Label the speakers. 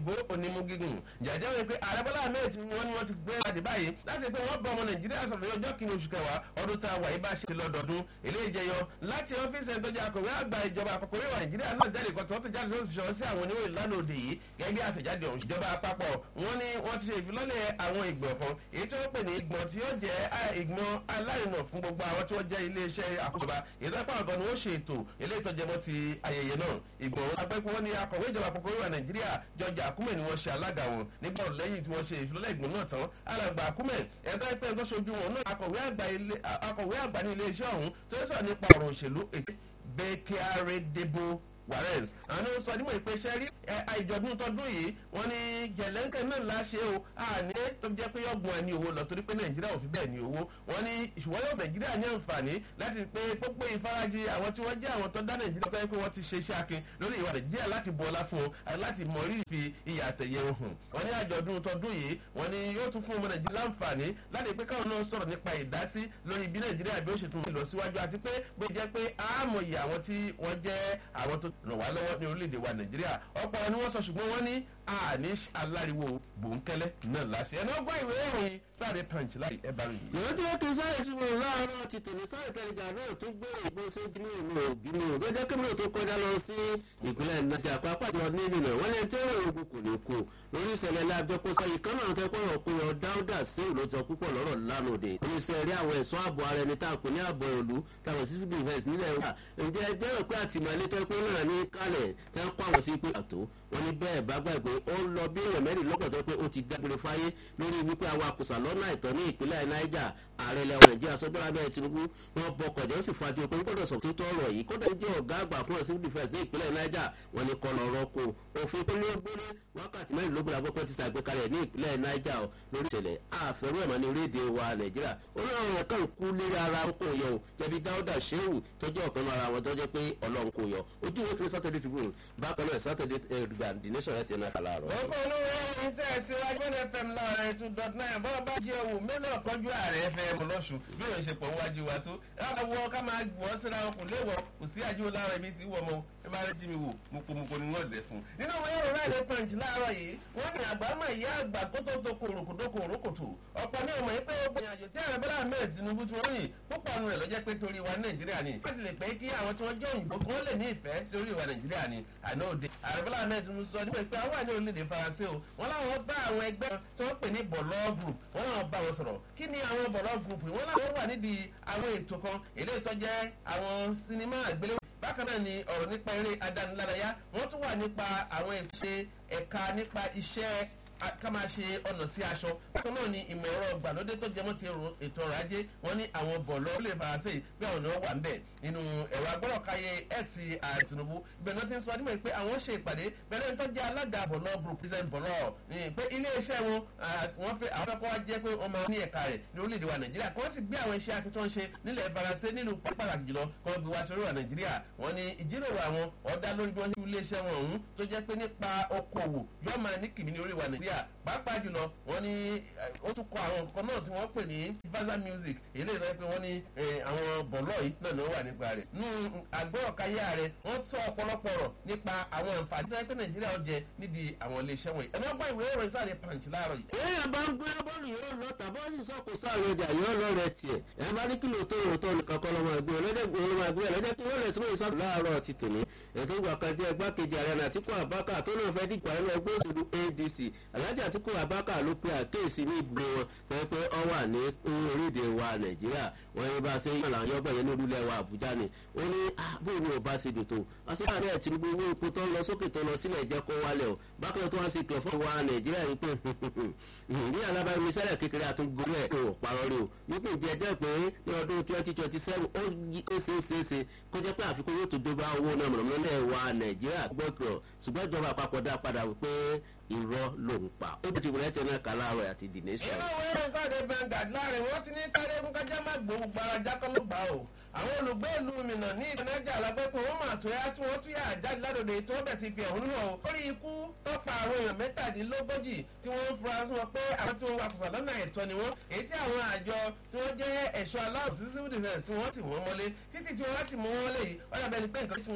Speaker 1: òyìnbó onímú gígùn jàjẹ́ wọn pé ààrẹ bọ́lá ahmed wọn ni wọ́n ti gbé láti báyìí láti pé wọ́n bá ọmọ nàìjíríà sọ̀rọ̀ ní ọjọ́ kìíní oṣù kẹwàá ọdún tá a wà yìí bá ṣe lọ́dọọdún eléyìí jẹyọ láti ọ́fíìsì ẹ̀dọ́jà akọ̀wé àgbà ìjọba àpapọ̀ orílẹ̀ nàìjíríà náà jáde kan tí wọ́n ti jáde lọ́sùn ṣọ́ sí àwọn oníròyìn lánàá òde yìí gẹ́gẹ́ àtẹ̀jáde ọ̀hún ìjọba àpapọ̀ wọn ni wọ́n ti ṣe ìfilọ́lẹ̀ àwọn ìgbọ̀n kan èyí tí wọ́n pè ní ìgbọ̀n tí yóò jẹ́ ìgbọ̀n alárinà fún gbogbo àwọn tí wọ́n jẹ́ iléeṣẹ́ àkójọba ìtọ́pọ̀ àgọ́ ni wọ́n ṣe ètò eléyìí tó jẹmọ́ ti ayẹyẹ náà ìgbọ̀n agbẹ́pẹ́ wọn ni akọ̀wé ìjọba àpapọ̀ orílẹ̀ nàìjíríà jọjà àkúmẹ̀ ni wọ́n ṣe alága wọn nígbà lẹ́yìn tí wọ́n ṣe ìfilọ́lẹ̀ ìgbọ̀n náà tán alàgbà àkúmẹ̀ ẹ̀dá ìpẹ́ tó ṣojú wọn náà akọ̀wé àgbà ní iléeṣẹ́ ọ̀hún tó sọ̀rọ̀ nípa ọ̀rọ̀ òṣèlú ètò bẹ́kẹ́rẹ́ débò warrens àwọn sọ nímọ̀ ìpè iṣẹ́ rí àìjọ̀dún tọdún yìí wọ́n ní jẹ̀lẹ́ńkẹ́ náà láṣẹ o àní tó jẹ́ pé yọ̀gbọ̀n ẹni owó lọ torí pé nàìjíríà ò fi bẹ́ẹ̀ ní owó wọ́n ní ìṣùwọ́n yóò nàìjíríà ní àǹfààní láti pé pópó ìfarajì àwọn tí wọ́n jẹ́ àwọn tó dá nàìjíríà pé wọ́n ti ṣe iṣẹ́ akin lórí ìwà nàìjíríà láti bu ọlá fún un láti mọ rírì fi ìyà àtẹ̀yẹ hàn wọ́n ní àjọ̀dún tọdún yìí wọ́n ní yóò tún fún ọmọ nàìjíríà láǹfààní láti pé káwọn náà sọ̀rọ̀ nípa ìdásí lórí bí nàìjíríà bí ó ṣe tún lọ síwájú àti pé bó jẹ́ pé àmọ̀yẹ àwọn tí wọ́n jẹ́ àwọn tó ràn wá lọ́wọ́ ní orílẹ̀-èdè wa nàìjíríà ọ̀pọ̀ ni wọ́n sọ ṣùgbọ́n wọ́n ní àní aláriwo bòńkẹ́lẹ́ náà láṣẹ ẹni ọgbọ́n ìwé ìròyìn sáré punch láì ẹ bá rí yìí.
Speaker 2: ìwé tí wọ́n kì í sáré tí mo láàárọ̀ ti tòní sáré tẹ̀lé náà tó gbé ìbò ṣéjì ní ìlú òbí mi ò gbẹ́jẹ́ kébìrì tó kọjá lọ sí ìpínlẹ̀ nàìjà pápá jọ ní ìlú náà wọ́n lè tó rẹ̀ ogun kò ní kú lórí ìṣẹ̀lẹ̀ lábẹ́kọ́ sẹ́yìn kan náà tẹ́kọ̀ rọ̀ pé ọ dáúdà sí ìlú tó púpọ̀ lọ́rọ̀ lánàá oníṣẹ́ rí àwọn ẹ̀ṣọ́ ààbò ara ẹni tá a pè ní ààbò ìlú táwọn sí civil defence nílẹ̀ wa ǹjẹ́ ẹjẹ́ rẹ̀ pé àtìmọ́lé tẹ́kọ̀ náà ní kálẹ̀ tẹ́ kọ́ àwọn sí pé àtó wọn ní bẹ́ẹ̀ bá gbàgbé ó ń lọ bí èèyàn mẹ́rin lọ́gbọ̀n tó pé ó ti dágbére fáyé lórí wípé awakùsà lọ́nà àìtọ́ ní ìpínlẹ̀ niger ààrẹ ilẹ̀ nàìjíríà sọ́jọ́ra bẹ́ẹ̀ tinubu wọn bọkọ̀ jẹ́ sì fàájú pé gbọ́dọ̀ sọ tó tọrọ yìí kódà jẹ́ ọ̀gá àgbà fún civil defence ní ìpínlẹ̀ niger wọn ni kọ́ lọ́rọ́ kó òfin tó lé gbólé wákàtí mẹ́rìnlógún àgbọ̀pọ̀ ti ṣàgbékalẹ̀ ní ìpínlẹ̀ niger lórí ìṣẹ̀lẹ̀ àfẹ́rú ẹ̀mọ́ ní orílẹ̀-èdè wa nàìjíríà olóòrùn rẹ̀ kàn kú lérí ara kò yọ o jẹbi dáúdà sheu tọjọ́ ọ̀kan lára wọn tó jẹ́ pé ọlọ́run kò yọ ojú ìwé kiri saturday tribune bákan náà saturday ẹ̀ẹ́dùgbà the nation ẹ̀ ti ẹ̀ kàlà rọ̀.
Speaker 1: ọkọ olówó ẹni tẹ́ ẹ síwájú ní fm láàrin two dot nine bọ́ọ̀ bá jẹ́ owó mélòó kọjú ààrẹ fm lọ́sùn bí òun ṣe pọ̀ wájú wa tó ẹ wọ ká máa wọ́n síra wọn kò léwọ̀ kò sí àjò lára ibi tí wọ́n mọ ẹ bá rẹ jí mi wò mokòmokò ni wọ́n lẹ̀ fún. nínú àwọn ẹ̀rọ ráìdẹ̀ punch láàárọ̀ yìí wọ́n ní àgbámọ̀ ìyá àgbà tó tó tó kòròkòdókò òrókòtò ọ̀pọ̀ ní ọmọ yìí pé ó gbìyànjú tí ààrẹ bọ́lá ahmed tinubu tí wọ́n yìn púpọ̀ nù rẹ̀ lọ́jẹ́ pé torí wa nàìjíríà ni wọ́n ti lè pẹ́ kí àwọn tí wọ́n jẹ́ òyìnbó kí wọ́n lè ní ìfẹ́ sí orí wa nàìjíríà ni àná òde ààrẹ bọ́lá ahmed tinubu sọ nípa pé àwọn àní orílẹ̀-èdè faransé o wọ́n láwọn bá àwọn ẹgbẹ́ tí wọ́n pè ní bọ̀lọ́ group wọ́n láwọn bá wọn sọ̀rọ̀ kí ni àwọn bọ̀lọ́ group wọ́n láwọn wà nídìí àwọn ètò kan eléyìí tó jẹ́ àwọn sinimá àgbéléwò bákan náà ni ọ̀rọ̀ nípa eré adánilárayá wọ́n tún wà nípa àwọn ìṣe ẹ̀ka nípa iṣẹ́ ká máa ṣe ọ̀nà sí aṣọ bákan náà ni ìmọ̀ ẹ̀rọ gbàlódé tó jẹmọ́ ti ètò ọrọ̀ ajé wọ́n ní àwọn bọ̀lọ́ lè faransé bí àwọn ọ̀nà wà ń bẹ̀ nínú ẹ̀rọ agbọ́rọ̀káyé x ààrẹ tinubu ibẹ̀ náà ti ń sọ nímọ̀ pé àwọn ṣe ìpàdé bẹ̀rẹ̀ tó jẹ́ alága bọ̀lọ́ group president bọ̀lọ́ pé iléeṣẹ́ wọn wọ́n fẹ́ àwọn fẹ́ kọ́ wá jẹ́ pé wọ́n máa ní ẹ̀ka rẹ̀ ní orílẹ̀-èdè wa nàìjíríà kí wọ́n sì gbé àwọn iṣẹ́ akitọ́ ń ṣe nílẹ̀ faransé nínú pàtàkì jùlọ kí wọ́n gbé wá sórí wa nàìjíríà wọ́n ní ìjíròrò àwọn ọ̀dà lórí bí wọ́n ṣe iléeṣẹ́ wọn ọ̀hún tó jẹ́ pé nípa okòwò yóò máa ní kìmí ní orí wa nàìjíríà pàápàá jùlọ wọn ní ó tún kọ àwọn nǹkan náà tí wọ́n pè ní vaza music èlé ìlọrin pé wọ́n ní àwọn bọ̀lọ́ yìí náà ni ó wà nípa rẹ̀ nú àgbọ̀ọ̀káyà rẹ̀ wọ́n sọ ọ̀pọ̀lọpọ̀ rọ̀ nípa àwọn àǹfààní tó yẹ pé nàìjíríà ó jẹ nídìí àwọn iléeṣẹ́ wọ̀nyí ẹ̀ lọ́gbà ìwé ìròyìn sáré punch láàárọ̀ yìí.
Speaker 2: èèyàn bá ń gbé bọ́ọ̀lù yóò lọ tàbí ó sì sọ kò sáré ọjà yóò lọ rẹ tiẹ̀ ẹ bá ní kìlò tó rò tó nìkan kọ́ lọ́mọ ẹgbẹ́ ọlọ́dẹ̀gbẹ́ ọlọ́mọ ẹgbẹ́ ọlọ́dẹ̀ kí wọ́n lè sínú ìsọ́dù láàárọ̀ ti tòní ètò ìgbà kan jẹ́ igbákejì ààrẹ àtìkú àbákà tó náà fẹ́ dìgbà ẹnu ẹgbẹ́ òṣèlú adc alhaji àtìkú àbákà ló pe àkéèsí ní ibùdó wọn fẹ́ pé ọ wà ní orílẹ̀-èdè wa nàìjíríà wọ́n yẹn bá ṣe yàn láwọn yọ́gbọ̀n yẹn ní orílẹ̀ wa àbújá ni ó ní bóun ni ò bá ṣe dòtò àṣìkò ààrẹ tinubu owó epo tó ń lọ sókè tó lọ sílẹ̀ jẹ́ kó wálẹ̀ o bákan tó wá sí ìkìlọ̀ fún wa nàìjíríà yìí pé ní alábàámi sẹ́lẹ̀ kékeré àtúngbòrò ẹ̀ kò parọ́ rí o wípé ìjẹ́ jẹ́ pé ní ọdún twenty twenty seven ó ṣe é ṣe é ṣe kó jẹ́ pé àfikún yóò tó dóbá owó náà mọ̀nàmọ́lẹ̀ wa nàìjíríà gbọ́kọ̀ ṣùgbọ́n ìjọba àpapọ̀ dá padà wípé irọ́ ló ń pa ó ti wọlé tẹ náà kàláàrọ̀ àti the nation.
Speaker 1: inú ìwé ìròyìn káde bengad láàrin wọn ti ní káde fún kájá má gbòó gbaraja kọ́ ló gbà o àwọn olùgbé ìlú mìíràn ní ìdánájà alágbẹ́pọ̀ wọn máa tó yá tí wọ́n tún yà jáde ládòde tí wọ́n bẹ̀ sí fi ẹ̀hónú hàn o lórí ikú tọ́pa àwọn èèyàn mẹ́tàdínlógójì tí wọ́n ń fura sí wọn pé àwọn tí wọ́n wakùsà lọ́nà ẹ̀tọ́ ni wọ́n èyí tí àwọn àjọ tí wọ́n jẹ́ ẹ̀ṣọ́ aláwọ̀ sí civil defence tí wọ́n ti wọ́n mọ́lé títí tí wọ́n ti mú wọn lé yìí wọ́n dàbẹ́ ni pé nǹkan tí